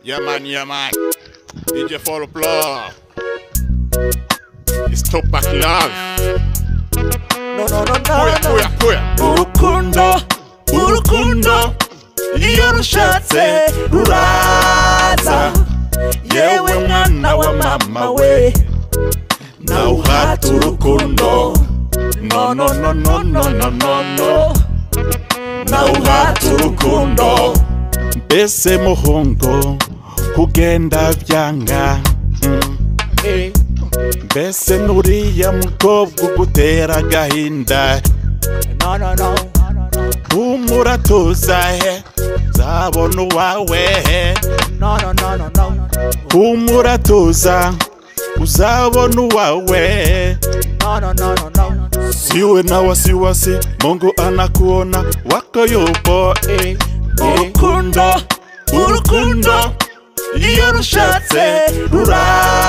Yeah man, yeah man. DJ for applause. It's Tupac Love. No, no, no, no, Kuya, kuya, kuya. urukundo urukundo iyo rushatse ruraza yewe mwana wa mama we nawe uhata urukundo no no no no no no no no nawe uhata urukundo mbese muhungu kugenda byanga mm. mbese nuriya mukobwa ugutera agahinda No, no, no. humuratuza he zabona uwawe he No, no, no, no, no. humuratuza uzabona uwawe No, no, no, no, no. siwe na wasiwasi mungu anakuona wako yupo Eh, eh. urukundo urukundo iyo rushatse rura